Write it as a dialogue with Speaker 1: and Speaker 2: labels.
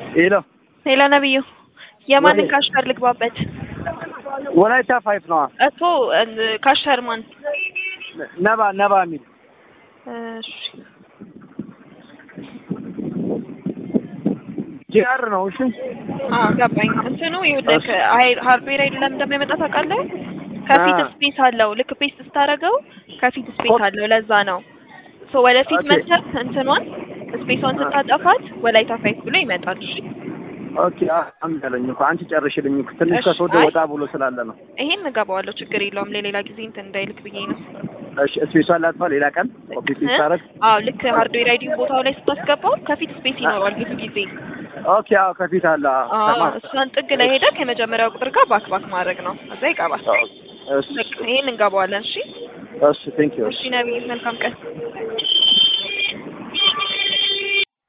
Speaker 1: ሄሎ
Speaker 2: ሄሎ ነብዩ የማንን
Speaker 1: ወዴት?
Speaker 2: ካሽከር ልግባበት?
Speaker 1: ወላይታ ፋይፍ ነዋ።
Speaker 2: እኮ ካሽከር ማን?
Speaker 1: ነባ ነባ የሚል
Speaker 2: እሺ
Speaker 1: ጂአር ነው። እሺ
Speaker 2: አዎ ገባኝ። እንትኑ ይኸውልህ ሀይ- ሃርድዌር አይደለም እንደሚያመጣ ታውቃለህ? ከፊት
Speaker 1: አ።
Speaker 2: ስፔስ አለው። ልክ ፔስት ስታደርገው ከፊት ስፔስ አለው። ለዛ ነው ሶ ወደፊት
Speaker 1: ኦኬ።
Speaker 2: መተህ እንትኗን ስፔሷን ስታጠፋት ወላይታ ፋይፍ ብሎ ይመጣል። እሺ
Speaker 1: ኦኬ አምጣለኝ እኮ አንቺ ጨርሽልኝ እኮ ትንሽ
Speaker 2: እሺ፣
Speaker 1: ከሶዶ
Speaker 2: አይ።
Speaker 1: ወጣ ብሎ ስላለ ነው።
Speaker 2: ይሄን እገባዋለሁ፣ ችግር የለውም። ለሌላ ጊዜ እንትን እንዳይልክ ብዬ ነው።
Speaker 1: እሺ ስፔሷን ላጥፋ ሌላ ቀን ኮፒ ፔስት ታረግ።
Speaker 2: አዎ ልክ ሃርድዌር አይዲ ቦታው ላይ ስታስገባው ከፊት ስፔስ ይኖረዋል ብዙ ጊዜ።
Speaker 1: ኦኬ አዎ ከፊት አለ። አዎ፣
Speaker 2: አዎ
Speaker 1: ተማ-
Speaker 2: እሷን ጥግ ላይ ሄደህ ከመጀመሪያው ቁጥር ጋር ባክ ባክ ማድረግ ነው። እዛ ይቀባል።
Speaker 1: እሺ
Speaker 2: በቃ ይሄን እንገባዋለን። እሺ
Speaker 1: እሺ ቴንክ ዩ
Speaker 2: እሺ ነብይ፣ መልካም ቀን።